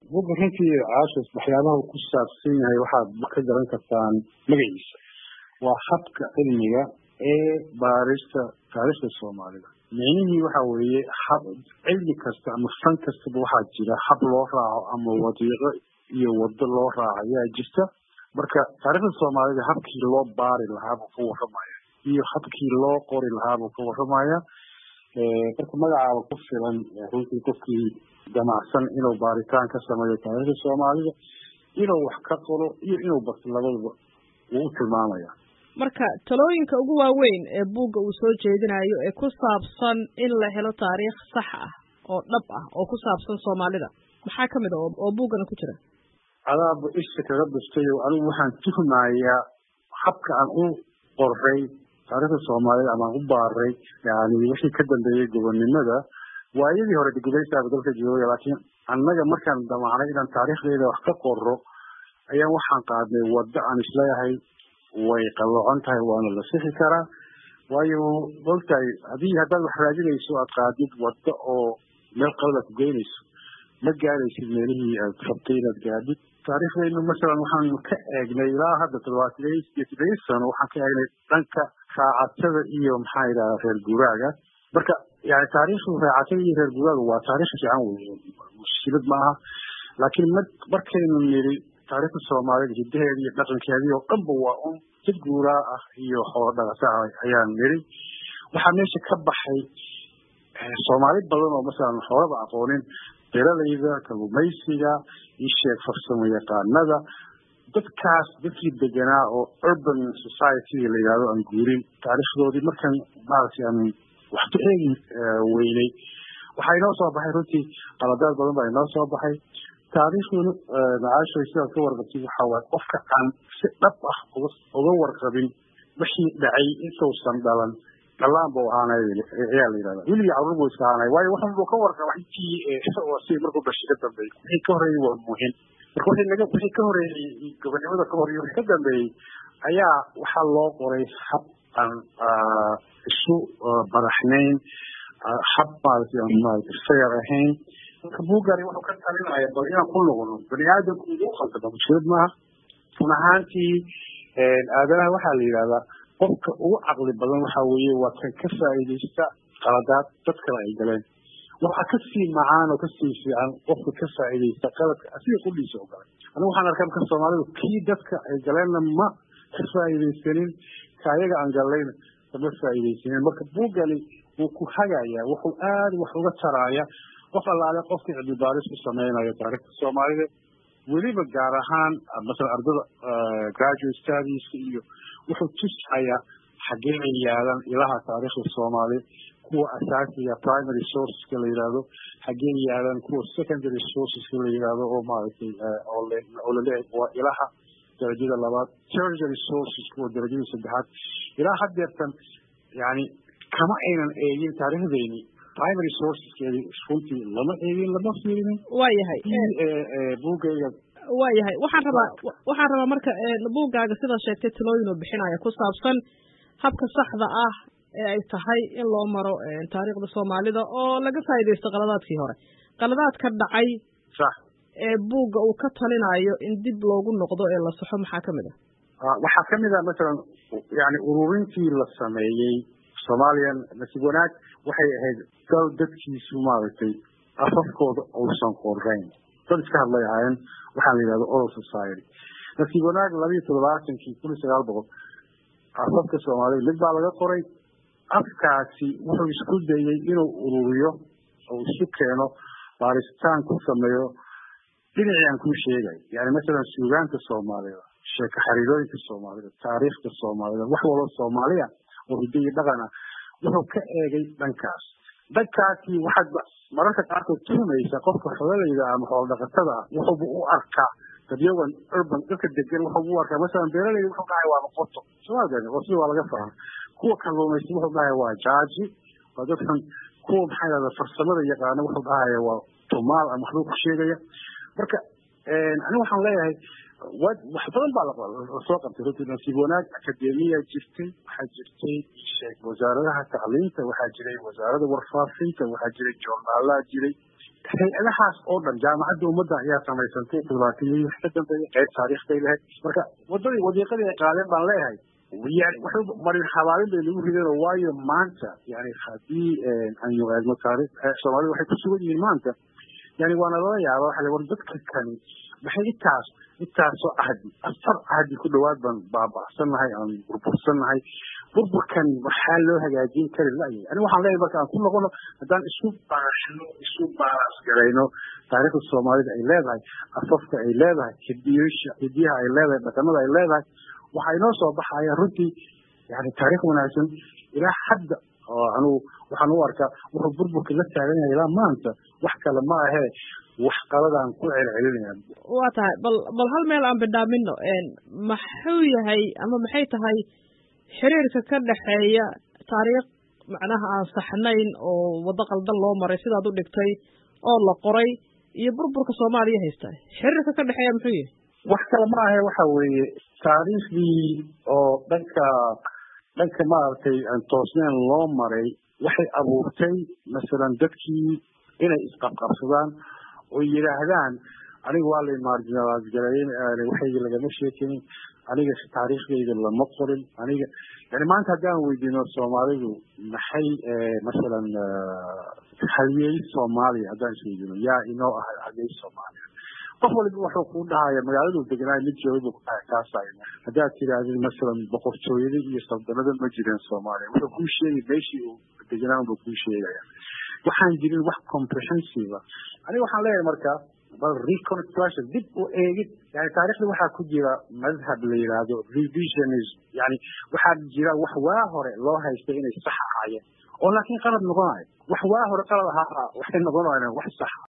buga runtii caashas waxyaabaha ku saabsan yahay waxaad ka garan kartaan magaciisa waa habka cilmiga ee baarista taariikhda soomaalida micnihii waxa weeye hab cilmi kasta ama fan kastaba waxaa jira hab loo raaco ama wadiiqo iyo wado loo raaco ayaa jirta marka taariikhda soomaalida habkii loo baari lahaabuu ka warramaya iyo habkii loo qori lahaabuu ka warramaya marka magacaaba ku filan runtii qofkii damacsan inuu baaritaan ka sameeyo taariikhda soomaalida inuu wax ka qoro iyo inuu barto labadaba wuu u tilmaamaya marka talooyinka ugu waaweyn ee buugga uu soo jeedinayo ee ku saabsan in la helo taariikh sax ah oo dhab ah oo ku saabsan soomaalida maxaa kamid a oo buuggana ku jira adaaba isha kaga duftay oo anigu waxaan tuhmayaa habka aan u qoray taariikhda soomaalida ama aan u baaray yani wixii ka dambeeyey gobonnimada waayadii hore gubaystaaba dalka joogaya laakiin annaga markaan damacnay inaan taariikhdeeda wax ka qoro ayaan waxaan qaadnay waddo aan isleeyahay way qaloocan tahay waana la sixi karaa waayo ogtahay haddii haddaad wax raadinayso aad qaadid waddo oo meel qalada ku geynayso ma gaadaysid meelihii aad rabtay inaad gaadid taariikhdaynu masalan waxaan ka eegnay ilaa hadda toddobaatan iyo sideetan sano waxaan ka eegnay dhanka raacatada iyo maxaa yidhahda reer guuraaga marka yani taariikhdu raacatada iyo reer guuraaga waa taarikh fiican wey mushkilad maaha laakiin ma markaynu niri taariikhda soomaalida hidaheeda iyo dhaqankeedii oo dhanba waa un dad guuraa ah iyo xoolo dhaqata ah ayaan niri waxaa meesha ka baxay soomaali badan oo masalan xoolaba aqoonin beeralayda kalluumaysiga isheeg farsamo yaqaanada dadkaas dadkii deganaa oo urban society la yidhahdo aan guurin taariikhdoodii markaan maaragtay aan wax ku eegi weynay waxaa inoo soo baxay runtii qaladaad badan baa inoo soo baxay taariikhduna macaashoy sidaad ka warqabtid waxaa waaye qofka aan si dhab ah uga uga warqabin wixii dhacay intuusan dhalan dhalaan buu ahaanay ayaa la yidhahda weligii carruur buu iska ahaanay waayo wax walbuu ka warqaba intii oo si markuu dhashay ka dambeeyey wixii ka horreeyey waa muhim marka wixii naga wixii ka horreeyey gobonnimada ka hor iyo wixii ka dambeeyey ayaa waxaa loo qoray hab aan isu baraxnayn hab maaragtay aan maaragtay fair ahayn marka buugani wuxuu ka talinaya bal inaan ku noqono bani aadamku ugu khaldama mushkilad maaha run ahaantii aadanaha waxaa la yidhahdaa qofka ugu caqli badan waxa weeye waa kan ka faa'iidaysta qaladaad dad kale ay galeen waxaa kasii macaan oo kasii fiican qofka ka faa'iidaysta qaladka asiga qudhiisa oo galay anigu waxaan arkaa marka soomaalidu kii dadka ay galeenna ma ka faa'iidaysanin ka ayaga aan gallayna kama faa'iidaysanin marka buugani wuu ku hagayaa wuxuu aad wax uga taraaya qof allaale qofka cilmi baaris ku samaynayo taariikhda soomaalida weliba gaar ahaan masalan ardada graduate studieska iyo wuxuu tusayaa xaggee ay yaalaan ilaha taariikhda soomaaliya kuwa asaasiga primary sourceska la yidhaahdo xaggee yaalaan kuwa secondary sourceska la yidhaahdo oo maaragtay oo laleeyahay waa ilaha darajada labaad tertiary sources kuwa darajada saddexaad ilaa haddeertan yani kama aynan eegin taariikhdeyni primary sourceskeedi runtii lama eegin lama fiirinin waa yahay buugayga waa yahay waxaan rabaa waxaan rabaa marka buuggaaga sidaa sheegtay talooyin uu bixinaya ku saabsan habka saxda ah ee ay tahay in loo maro taariikhda soomaalida oo laga faa'iidaysto qaladaadkii hore qaladaadka dhacay sax ee buugga uu ka talinayo in dib loogu noqdo ee la saxo maxaa kamid ah waxaa kamid ah masalan yani ururintii la sameeyey somalian nasiib wanaag waxay ahayd dal dadkiisu maaragtay afafkooda uusan qorayn dad iska hadlay ahaayeen waxaa la yidhahda oral society nasiib wanaag labiiyo toddobaatankii kun iyo sagaal boqol afafka soomaalida mid baa laga qoray afkaasi wuxuu isku dayey inuu ururiyo oo isu keeno baaritaan ku sameeyo dhinacii aan kuu sheegay yani masalan suugaanta soomaalida sheeko xariirooyinka soomaalida taariikhda soomaalida wax walba soomaaliya oo hiddo iyo dhaqan ah wuxuu ka eegay dhankaas dhankaasi waxaad mararka qaarkood tuhmaysa qofka xoolalayda ama xoolo dhaqatada ah wuxuuba u arkaa dadyagan urban dadka degan wuxuuba u arkaa masalan beeralayda wuxuu dhahay waa noqoto soomaalida qorsida waa laga fahma kuwa kalluumaysta wuxuu dhahay waa jaaji waa dadkan kuwa maxaa yidhahda farsamada yaqaana wuxuu dhahaya waa tumaal ama waxbuu ku sheegaya marka aniga waxaan leeyahay wax badan baa lasoo qabtay runtii nasiib wanaag akademiya jirtay waxaa jirtay sheeg wasaaradaha tacliinta waxaa jiray wasaarada warfaafinta waxaa jiray joornaalaha jiray hay-adahaas oo dhan jaamacadda ummadda ayaa samaysantay toddobaatiyadii wax ka dambeeyay qayb taariikhday lahayd marka wadadii wadiiqadii ay qaadeen baan leeyahay yani waxay marin habaabin bay nagu rideen oo waayo maanta yani haddii aynu eegno taariikh soomaalida waxay ku sugan yihiin maanta yani waana lala yaaba waxa war dadka kani maxay intaas intaasoo ahdi afar ahdi ku dhawaad baan baaba'sannahay aan burbursannahay burburkan waxaa loo hagaajin kari la'yahay ani waxaan leeyahay marka aan ku noqono haddaan isku baashno isku baalaas garayno taariikhda soomaalida ay leedahay afafka ay leedahay hidiyosha hidiyaha ay leedahay dhaqanada ay leedahay waxaa inoo soo baxaya runtii yani taariikh wanaagsan ilaa hadda oo anugu waxaan u arkaa wuxuu burburka la taagan yahay ilaa maanta wax kale ma ahee wax qaladaan ku celcelinaya waa tahay bal bal hal meel aan bidhaamino maxuu yahay ama maxay tahay xiriirka ka dhexeeya taariikh macnaha aan saxnayn oo waddo qaldan loo maray sidaad u dhigtay oo la qoray iyo burburka soomaaliya haysta xiriirka ka dhexeeya muxuu yahay wax kale ma ahe waxa weeye taariikhdii oo dhanka dhanka maaragtay aan toosneen loo maray waxay abuurtay masalan dadkii inay isqabqabsadaan oo yidhaahdaan aniga waa lay marginalize gareeyen waxayga lagama sheekinin aniga taariikhdayda lama qorin aniga yani maanta haddaan weydiino soomaalidu maxay masalan halyeey soomaaliya haddaan isweydiino yaa inoo ahay halyeey soomaaliya qof waliba wuxuu kuu dhahaya magaaladu deganaa mid jooga buu ku dhahay kaasay haddaad tidhaahdid masalan boqortooyada iyo saldanada ma jireen soomaaliya wuxuu kuu sheegay meeshii uu deganaan buu kuu sheegaya waxaan jirin wax comprehensive aniga waxaan leeyahay marka bal reconstruction dib u eegid yani taarikhda waxaa ku jira madhab la yidhaahdo revisionism yani waxaa jira wax waa hore loo haystay inay sax ahaayeen oo laakiin qalad noqonayo wax waa hore qalad ahaa waxay noqonayaan wax sax